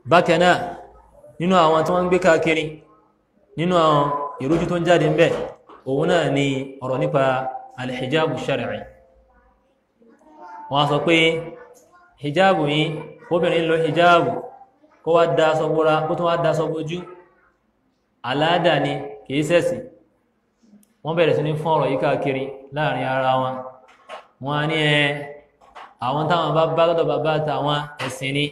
bákan náà nínú àwọn tí wọ́n ń gbé káàkiri nínú àwọn ìrújú tó ń jáde ń bẹ òun náà ni ọ̀rọ̀ nípa alhijabu shar'i wọ́n sọ pé hijabu yìí kóbìnrin lo hijabu kó wá da aṣọ bóra kó tó wá da aṣọ bójú aláàdà ni kìí ṣẹ̀sìn wọ́n bẹ̀rẹ̀ sí ní fún ọ̀rọ̀ yìí káàkiri láàrin ara wọn wọ́n á ní ẹ àwọn táwọn bá bá lọ́dọ̀ bàbá àtàwọn ẹ̀sìn ni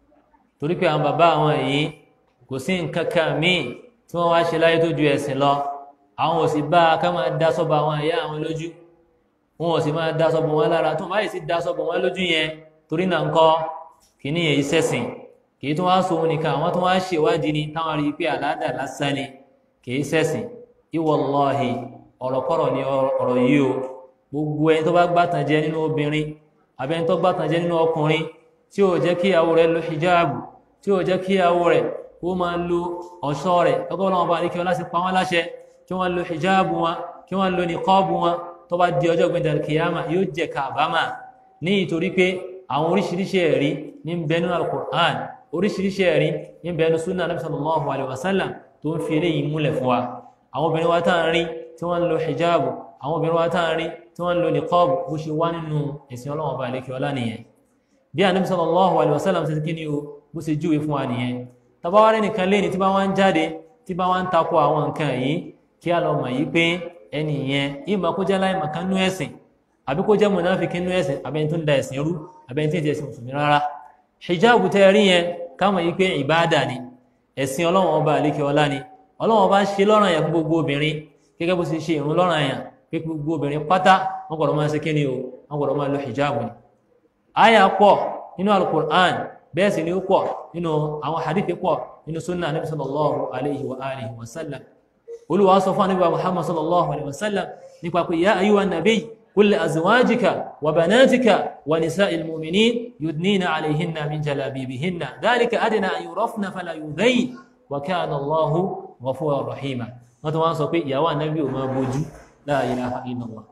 torí pé àwọn bàbá àwọn yìí kò sí nǹkan kan míì tí wọ́n wá ṣe láyé tó ju ẹ̀sìn lọ àwọn ò sì bá a ká máa dá sọ́bọ̀ àwọn ìyá àwọn lójú wọn ò sì máa dá sọ́bọ̀ wọn lára tó máa sì dá sọ́bọ̀ wọn lójú yẹn torí náà ń kọ́ kìíní yẹn ìṣẹ̀sìn kìí tó wá sọ òun nìkan àwọn tó wá ṣèwádìí ni táwọn rí i pé àládà lásán ni kìí ṣẹ̀sìn ìwọlọ́hì ọ̀rọ̀kọ́rọ̀ ni ọ̀rọ̀ yìí o gbogbo ẹni tó bá gbàtàn jẹ nínú obìnrin àbẹ́ni tó gbàtàn jẹ nínú ọkùnrin tí ò jẹ́ kí ìyàwó rẹ̀ lo hijabu tí ò jẹ́ kí ìyàwó rẹ̀ kó máa lo ọ̀ṣọ́ rẹ̀ ọgọ́ ọlọ́wọ́n bá ní kí wọ́n láti pa wọ́n láṣẹ kí wọ́n lo hijabu wọn kí wọ́n lo niqabu wọn tó bá di ọjọ́ gbẹ̀dẹ̀ kìyàmà yóò jẹ kábàámà ní ìtorí pé àwọn oríṣiríṣi ẹ̀rí ní bẹnu al-Qur'an oríṣiríṣi ẹ̀rí ní bẹnu sunnah nabi sallallahu alayhi wa sallam tó ń fi eléyìí múlẹ̀ fún wa àwọn obìnrin wa táà ń rí tí wọ́n ń lo hijabu àwọn obìnrin wa táà ń rí tí wọ́n ń lo niqabu bó ṣe wá nínú ẹ̀sìn ọlọ́wọ́n bá lékè ọlá nìyẹn bí anabi sallallahu alayhi wa sallam ṣe kí ni o bó ṣe júwe fún wa nìyẹn tabawari nìkan lé ní tí bá wá ń jáde tí bá wá ń takò àwọn nǹkan yìí kí a lọ mọ̀ yìí pé ẹni yẹn ìmọ̀ kó jẹ́ láì màkà nú ẹ̀sìn àbí kó jẹ́ mùnáfíkí nú ẹ̀sìn àbẹ́ni tó ń da ẹ̀sìn rú àbẹ́ni tí ì jẹ́ ẹ̀sìn mùsùlùmí rárá hijabu tẹ́ rí yẹn káwọn yìí pé ìbáàdà ni ẹ̀sìn ọlọ́run ọba àlékè ọlá ni ọlọ́run ọba ń ṣe lọ́ràn yẹn fún gbogbo obìnrin gẹ́gẹ́ bó ṣe ṣe ìrun lọ́ràn yẹn pé gbogbo obìnrin pátá wọ́n gbọ́dọ̀ máa ṣe kí ni o wọ́n gbọ́dọ̀ máa lo hijabu ni. àyà pọ̀ nínú alukur'an bẹ́ẹ̀ sì ni ó pọ̀ nínú àwọn hadithi pọ̀ nínú sunna anabi sallallahu alayhi wa alihi wa sallam olùwà sọ fún anabi muhammad sallallahu alayhi wa sallam nípa pé ya ayyuha nabiy qul li azwajika wa banatika wa nisa'il mu'minin yudnina alayhinna min jalabibihinna dhalika adna an yurafna fala yudhayn wa kana allahu ghafuran rahima wọ́n tó wọ́n sọ pé ìyàwó anabi ò máa bójú la ilaha illallah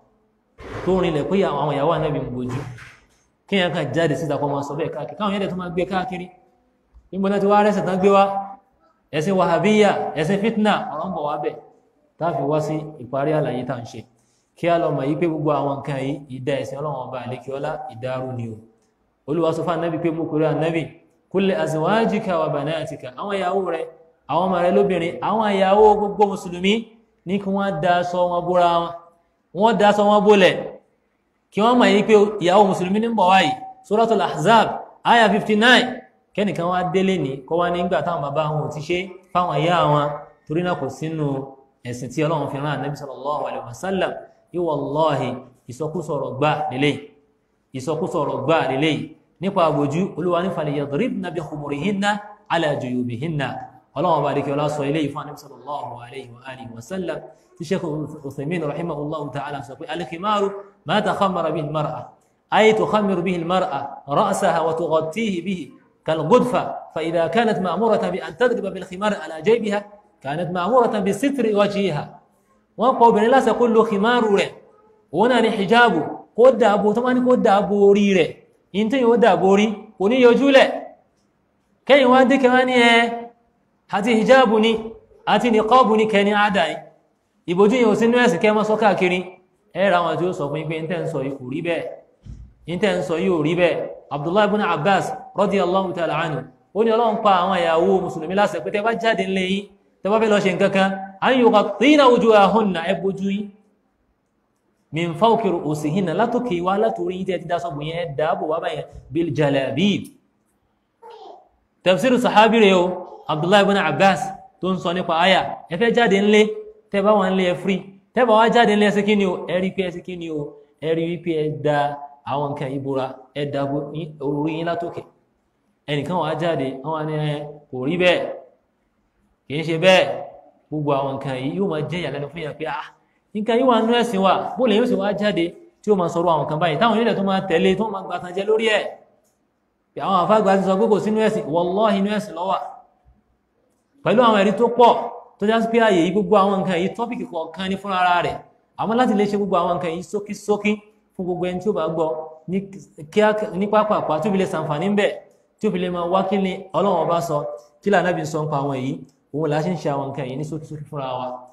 tó rinlẹ̀ pé àwọn ìyàwó anabi ń bójú kíyàn kan jáde síta kọ́ máa sọ bẹ́ẹ̀ káàkiri káwọn yẹ́dẹ̀ tó máa gbé káàkiri nígbọ́n náà ti wá rẹ́sẹ̀ tán gbé wá ẹ̀sìn wàhábíyà ẹ̀sìn fitna ọ̀rọ̀ ń bọ̀ wá bẹ̀ táàfi wá sí ìparí àlàyé tá à ń ṣe kí a lọ mọ̀ yí pé gbogbo àwọn nǹkan yìí ìdá ẹ̀sìn ọlọ́run ọba àlékiọlá ìdárú ni o olúwa sọ fún anábì pé mo kúrò anábì kulli azwajika wa banatika àwọn ìyàwó rẹ àwọn ọmọ rẹ lóbìnrin àwọn ìyàwó gbogbo mùsùlùmí ní kí wọ́n da aṣọ wọn bóra wọn wọ́n da aṣọ wọn bólẹ̀ kí wọ́n mọ̀ yí pé ìyàwó mùsùlùmí ní bọ̀ wáyìí suratul ahzab aya 59 kẹ́nìkan wá délé ní kọ́ wá nígbà táwọn bàbá wọn ò ti ṣe fáwọn ìyá wọn torí náà kò sínú ẹ̀sìn tí ọlọ́run fi rán ànábì sallallahu alaihi wasallam wallahi ìsọkúsọ̀rọ̀ gbà lélẹ̀ ìsọkúsọ̀rọ̀ gbà lélẹ̀ nípa àbòjú olúwa ní falyadribna bi khumurihinna ala juyubihinna ọlọ́run ọba àdékẹ́ ọlá sọ ilé ìfún ànábì sallallahu alaihi wa alihi wasallam tí sheikh Uthaymin rahimahullahu ta'ala sọ pé al-khimaru ما تخمر به المرأة أي تخمر به المرأة رأسها وتغطيه به كالغدفة فإذا كانت مأمورة بأن تضرب بالخمار على جيبها كانت مأمورة بستر وجهها وقو بن الله سيقول له خمار ره هنا حجاب قد أبو طبعا قد أبو ري ره انت يود أبو ري وني يجول كي وادي كمان هاتي حجابني هاتي نقابني كني عداي يبوجي يوسنو يسي كما سوكا كيري ẹ̀rọ àwọn tí ó sọ fún yín pé ń tẹ́ ń sọ yìí kò rí bẹ́ẹ̀ ń tẹ́ ń sọ yìí ò rí bẹ́ẹ̀ abdullahi ibn abbas radiyallahu ta'ala anhu ó ní ọlọ́run pa àwọn ìyàwó mùsùlùmí láṣẹ pé tẹ́ bá jáde ńlẹ̀ yín tẹ́ bá fẹ́ lọ ṣe nǹkan kan an yughattina wujuhahunna ẹ bójú yín min fawqi ru'usihinna látòkè wá látòrí yín tẹ́ ti dá sọ́gbọ̀n yẹn dáàbò wá báyẹn bil jalabib tafsir sahabi rẹ̀ o abdullahi ibn abbas tó ń sọ nípa aya ẹ fẹ́ jáde ńlẹ̀ tẹ́ bá wà ńlẹ̀ ẹ free tẹ́bà wá jáde ní ẹsẹ́ kí ni o ẹ̀rí pé ẹsẹ́ kí ni o ẹ̀rí wípé ẹ da àwọn nǹkan ìbúra ẹ da orí yín látòkè ẹnìkan wá jáde àwọn ni ẹ kò rí bẹ́ẹ̀ kì í ṣe bẹ́ẹ̀ gbogbo àwọn nǹkan yìí yóò máa jẹ́ ìyàlẹ́nu fún yàn pé ah nǹkan yìí wà nú ẹ̀sìn wa bó lè yóò sì wá jáde tí ó máa sọ̀rọ̀ àwọn kan báyìí táwọn onílẹ̀ tó máa tẹ̀lé tó máa gbàtàn jẹ lórí ẹ̀ àwọn àfáàgbà ti sọ pé kò sínú ẹ̀sìn wallahi inú ẹ̀sìn ló wà pẹ̀lú àwọn ẹ̀rí tó pọ̀ tó já sí pé ààyè yìí gbogbo àwọn nǹkan yìí tọ́pìkì kọ̀ọ̀kan ní fúnra ara rẹ̀ àmọ́ láti lè ṣe gbogbo àwọn nǹkan yìí sókísókí fún gbogbo ẹni tí ó bá gbọ́ ní pápápá tó fi lè sàǹfààní ń bẹ̀ tí ó fi lè máa wá kí ni ọlọ́run ọba sọ kí lànàbí sọ ń pa àwọn èyí òun là á ṣe ń ṣe àwọn nǹkan yìí ní sókísókí fúnra wa